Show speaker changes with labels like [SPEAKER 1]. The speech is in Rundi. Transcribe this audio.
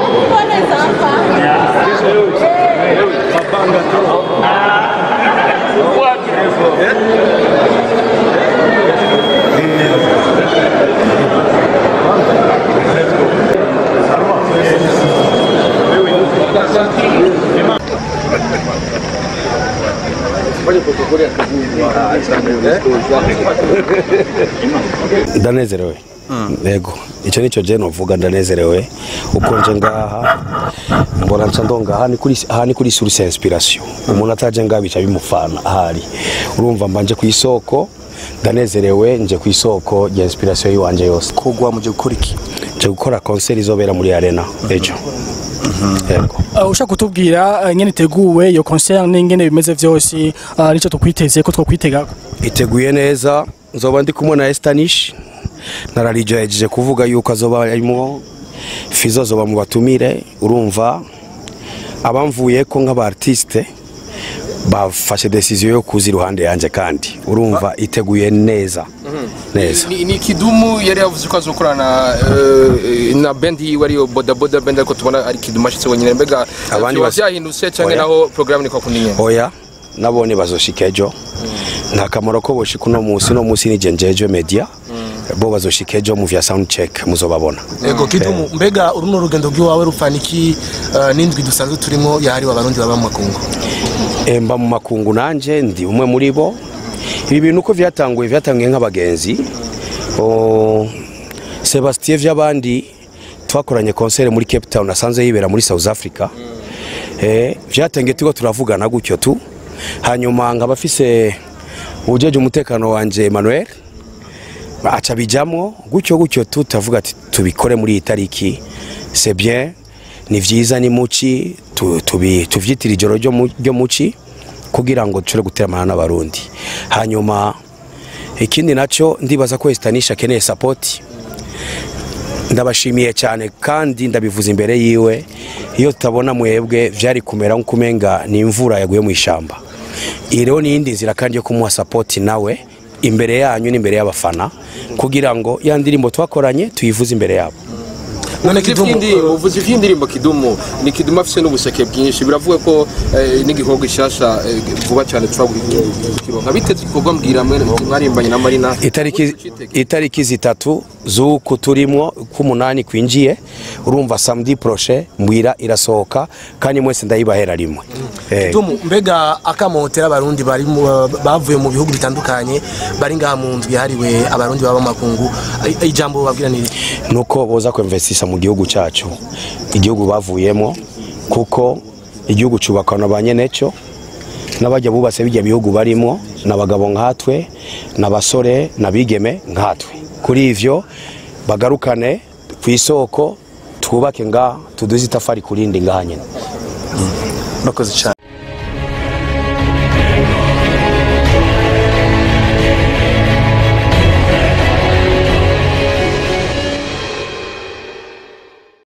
[SPEAKER 1] ndanezerewe yego icyo nicyo je novuga ndanezerewe uko nje ngaha mbona nca ndonga aha ni kuri aha ni kuri source inspiration umuntu ataje ngaha bica bimufana ahari urumva mbanje ku isoko ndanezerewe nje ku isoko ya inspiration yiwanje yose
[SPEAKER 2] kugwa muje gukora iki
[SPEAKER 1] nje gukora concert izobera muri arena ejo yego
[SPEAKER 3] Uh, ushaka kutubwira uh, nyene iteguwe iyo concert n'ingene bimeze vyose uh, nico tukwiteze ko twokwitega
[SPEAKER 1] iteguye neza nzoba ndi kumwe na Estanish nararijeje kuvuga yuko azoba arimo Fizo zoba mu batumire urumva abamvuye ko nk'aba artiste bafashe decision yo kuza iruhande yanje kandi urumva iteguye neza neza
[SPEAKER 4] ni, ni kidumu yari yavuze ko azokorana uh, na band yiwe ariyo boda boda band ariko tubona ari kidumu ashitse wenyine mbega
[SPEAKER 1] Abandi
[SPEAKER 4] biba
[SPEAKER 1] bas-
[SPEAKER 4] vyahindutse canke
[SPEAKER 1] Oya.
[SPEAKER 4] naho programme ni kwa kundi nyene
[SPEAKER 1] oya nabone bazoshika ejo nta kamaro ko boshika uno munsi uno munsi nije njejwe media bo bazoshika ejo mu vya sound check muzobabona
[SPEAKER 2] ego kidumu mbega uru ni urugendo rw'iwawe rupfana iki eh, n'indwi dusanzwe turimo yahariwe abarundi baba mu makungu
[SPEAKER 1] Eh, mba mu makungu nanje ndi umwe muri bo ibi bintu uko vyatanguye vyatanguye nk'abagenzi O, sebastien vy'abandi twakoranye concert muri cape town asanzwe yibera muri south africa eh, vyatangiye turiko turavugana gutyo tu hanyuma nkaba afise ujeje umutekano wanje emmanuel aca bijamwo gutyo gutyo tu turavuga ati tubikore muri iyi tariki c'est bien ni vyiza ni muci tu- tubi- tuvyitira ijoro ryo mu- ryo muci kugira ngo dushobore guteramana n'abarundi hanyuma ikindi naco ndibaza ko Estanisha akeneye support ndabashimiye cyane kandi ndabivuza imbere yiwe iyo tutabona mwebwe vyari kumera nk'ukumenga ni imvura yaguye mu ishamba iyi rero ni iyindi nzira kandi yo kumuha support nawe imbere yanyu n'imbere y'abafana kugira ngo ya ndirimbo twakoranye tuyivuze imbere yabo
[SPEAKER 2] none
[SPEAKER 4] uvuze
[SPEAKER 2] kidumu
[SPEAKER 4] ivy'indi- uvuze ivy'indirimbo kidumu ni kidumu afise n'ubuseke bwinshi biravuga ko eh, n'igikorwa gishasha eh, vuba cyane tushobora kukironka biteze igikorwa mbwira mwe mwarimbanye na marina
[SPEAKER 1] itariki itariki zitatu z'uku turimo k'umunani kwinjiye urumva samedi proche mbwira irasohoka kandi mwese ndayibahera rimwe Eh,
[SPEAKER 2] kidumu mbega akamotera abarundi bari mu- bavuye mu bihugu bitandukanye bari ngaha mu ndwi yahariwe abarundi baba mu makungu I- ijambo babwira ni iri?
[SPEAKER 1] nuko boza kwemvesisa mu gihugu cyacu igihugu bavuyemo kuko igihugu cyubakwa na ba nyenecyo n'abajya bubatse bijya bihugu barimo n'abagabo nkatwe n'abasore n'abigeme nkatwe kuri ivyo bagarukane ku isoko twubake nga tuduze itafari kurindi ngaha nyine
[SPEAKER 2] murakoze cyane